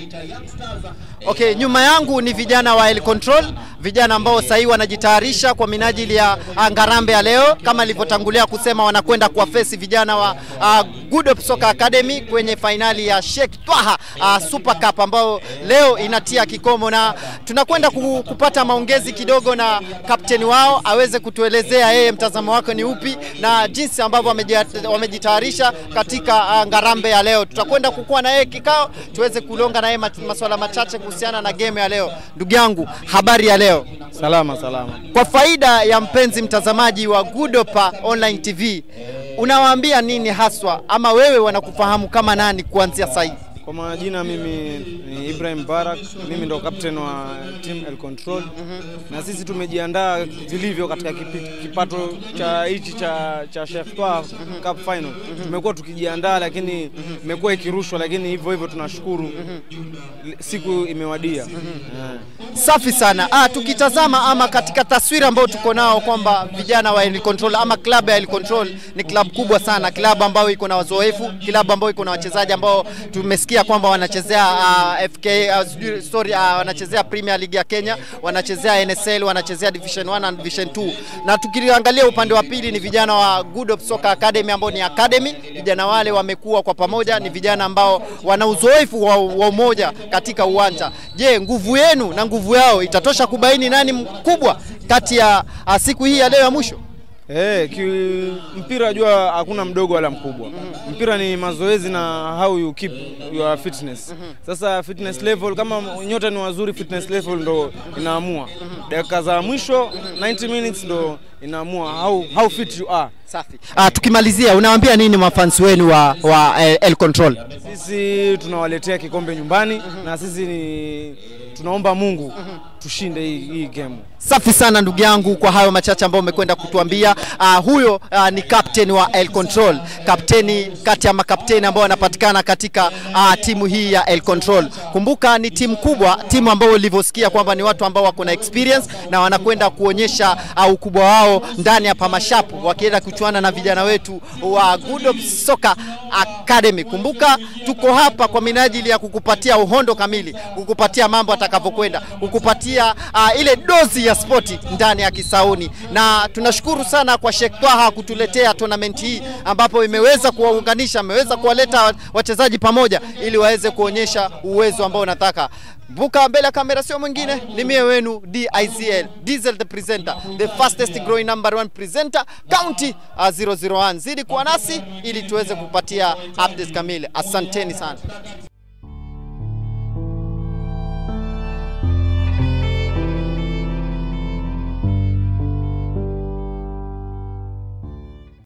Okay, nyuma yangu ni vijana wa El Control, vijana ambao sasa hivi wanajitayarisha kwa minajili ya ah, Ngarambe ya leo. Kama nilivyotangulia kusema, wanakwenda kuwafesi vijana wa uh, Good Hope Soccer Academy kwenye fainali ya Sheikh Twaha uh, Super Cup ambayo leo inatia kikomo, na tunakwenda ku- kupata maongezi kidogo na kapteni wao aweze kutuelezea yeye mtazamo wake ni upi na jinsi ambavyo wamejia- wamejitayarisha katika uh, Ngarambe ya leo. Tutakwenda kukuwa na yeye kikao tuweze kulonga na yeye mat- masuala machache kuhusiana na game ya leo. Ndugu yangu, habari ya leo? Salama salama. Kwa faida ya mpenzi mtazamaji wa Good Hope Online TV, unawaambia nini haswa, ama wewe wanakufahamu kama nani kuanzia sasa hivi? Kwa majina mimi ni Ibrahim Barak, mimi ndo captain wa team El Control na sisi tumejiandaa vilivyo katika kipi- kipato cha hichi cha cha Sheikh Twaha Cup Final. Tumekuwa tukijiandaa lakini imekuwa ikirushwa, lakini hivyo hivyo tunashukuru siku imewadia. Eh. Safi sana. Ah, tukitazama ama katika taswira ambayo tuko nao kwamba vijana wa El Control ama klabu ya El Control ni klabu kubwa sana, klabu ambayo iko na wazoefu, klabu ambayo iko na wachezaji ambao tumesikia kwamba wanachezea uh, FK uh, sijui- sorry uh, wanachezea Premier League ya Kenya, wanachezea NSL, wanachezea Division 1 na Division 2. Na tukiangalia upande wa pili ni vijana wa Good Hope Soccer Academy ambao ni academy. Vijana wale wamekuwa kwa pamoja, ni vijana ambao wana uzoefu wa, wa umoja katika uwanja. Je, nguvu yenu na nguvu yao itatosha kubaini nani mkubwa kati ya ah, siku hii ya leo ya mwisho? Eh, ki mpira jua hakuna mdogo wala mkubwa. Mpira ni mazoezi na how you keep your fitness. Sasa fitness level kama nyote ni wazuri, fitness level ndo inaamua. Dakika za mwisho 90 minutes ndo inaamua how, how fit you are. Safi. Ah, tukimalizia unawaambia nini mafansi wenu wa, wa eh, El Control? Sisi tunawaletea kikombe nyumbani na sisi ni tunaomba Mungu tushinde hii, hii game. Safi sana ndugu yangu kwa hayo machache ambayo umekwenda kutuambia. Uh, huyo uh, ni captain wa El Control, kapteni kati ya makapteni ambao wanapatikana katika uh, timu hii ya El Control. Kumbuka ni timu kubwa, timu ambayo ulivyosikia kwamba ni watu ambao wako na experience na wanakwenda kuonyesha uh, ukubwa wao ndani ya Pamashapu wakienda kuchuana na vijana wetu wa Good Hope Soccer Academy. Kumbuka tuko hapa kwa minajili ya kukupatia uhondo kamili, kukupatia mambo atakavyokwenda, kukupatia uh, ile dozi ya spoti ndani ya Kisauni, na tunashukuru sana kwa Sheikh Twaha kutuletea tournament hii ambapo imeweza kuwaunganisha, ameweza kuwaleta wachezaji pamoja ili waweze kuonyesha uwezo ambao unataka. Vuka mbele ya kamera, sio mwingine ni mie wenu DIZL Diesel the presenter, the fastest growing number one presenter county uh, 001. Zidi kuwa nasi ili tuweze kupatia updates kamili. Asanteni sana.